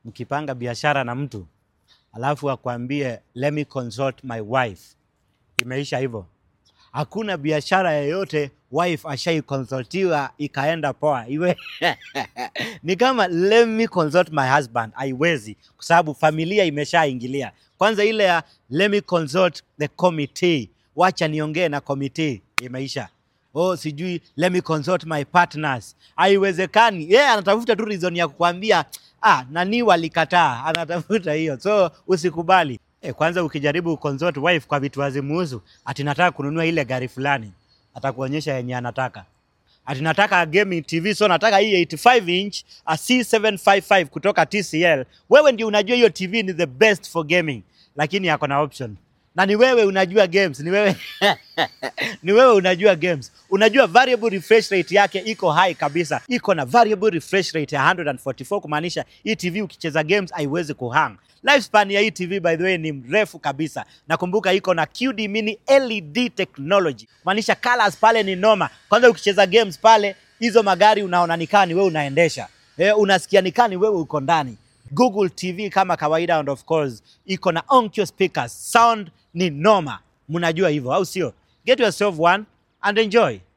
mkipanga biashara na mtu alafu akwambie let me consult my wife, imeisha hivyo. Hakuna biashara yoyote wife ashaikonsultiwa ikaenda poa, iwe ni kama let me consult my husband, haiwezi kwa sababu familia imeshaingilia. Kwanza ile ya let me consult the committee, wacha niongee na committee, imeisha. Oh, sijui let me consult my partners, haiwezekani. Yeye anatafuta tu reason ya kukwambia ah, nani walikataa, anatafuta hiyo, so usikubali. Eh, kwanza ukijaribu consult wife kwa vitu hazimuhusu, ati nataka kununua ile gari fulani, atakuonyesha yenye anataka ati nataka gaming TV so nataka hii 85 inch a C755 kutoka TCL. Wewe ndio unajua hiyo TV ni the best for gaming, lakini yako na option na ni wewe unajua games, ni wewe ni wewe unajua games, unajua variable refresh rate yake iko high kabisa, iko na variable refresh rate ya 144 kumaanisha hii TV ukicheza games haiwezi kuhang. Lifespan ya hii TV by the way ni mrefu kabisa. Nakumbuka iko na QD mini LED technology, maanisha colors pale ni noma. Kwanza ukicheza games pale, hizo magari unaona nikaa ni wewe unaendesha, eh, unasikia nikaa ni wewe uko ndani. Google TV kama kawaida, and of course iko na Onkyo speakers, sound ni noma. Mnajua hivyo au sio? Get yourself one and enjoy.